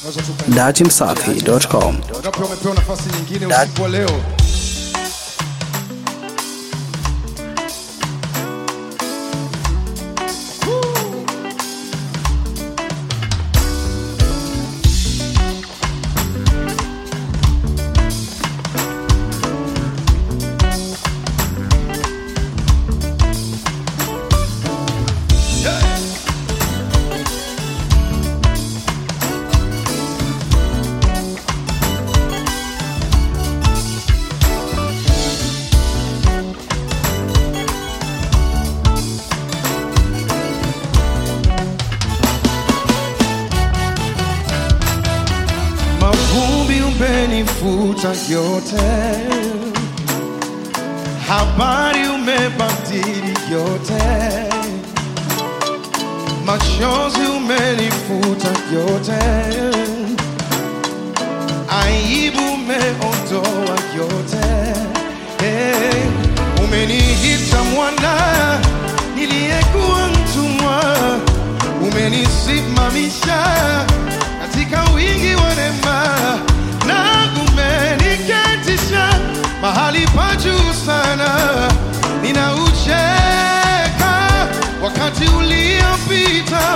datimsafi.com. Ngapi wamepewa nafasi nyingine usiku wa leo? Mavumbi umenifuta yote, habari umebadili yote, machozi umenifuta yote, aibu umeondoa yote. Hey, umeniita mwana niliyekuwa mtumwa, umenisimamisha katika wingi wa neema na umeniketisha mahali pa juu sana. Ninaucheka wakati uliopita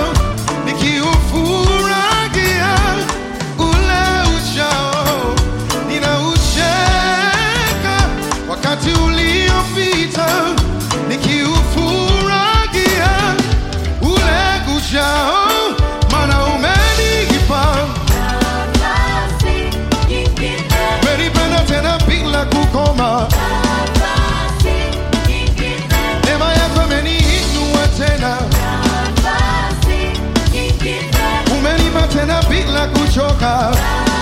nikiufurahia ule ujao. Ninaucheka wakati uliopita nikiufurahia ule ujao, maana umenipa umenipenda tena bila kukoma. Neema yako imeniinua tena, umenipa tena bila kuchoka.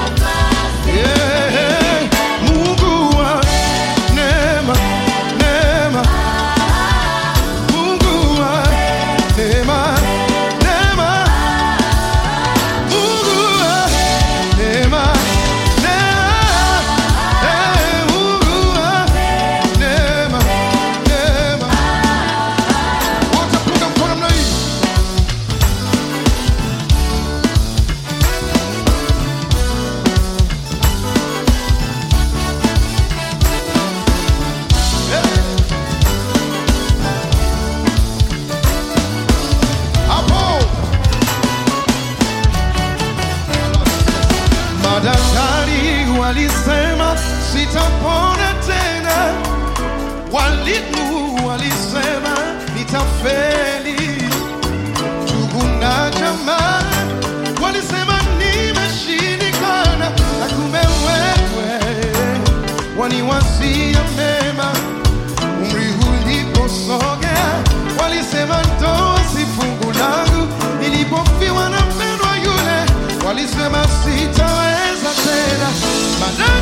Yeah. Mungu wa neema, neema. Mungu wa neema, neema. Mungu wa neema, neema. Eh, Mungu wa neema, neema. Wote punga mkono namna hii. Hapo madaktari walisema sitapona tena, walimu walisema nitafeli, ndugu na jamaa walisema nimeshindikana, na kumbe wewe waniwazia mema umri uliposogea, walisema ndoa si fungu langu. Nilipofiwa na mpendwa yule, walisema sitaweza tena. Baadaye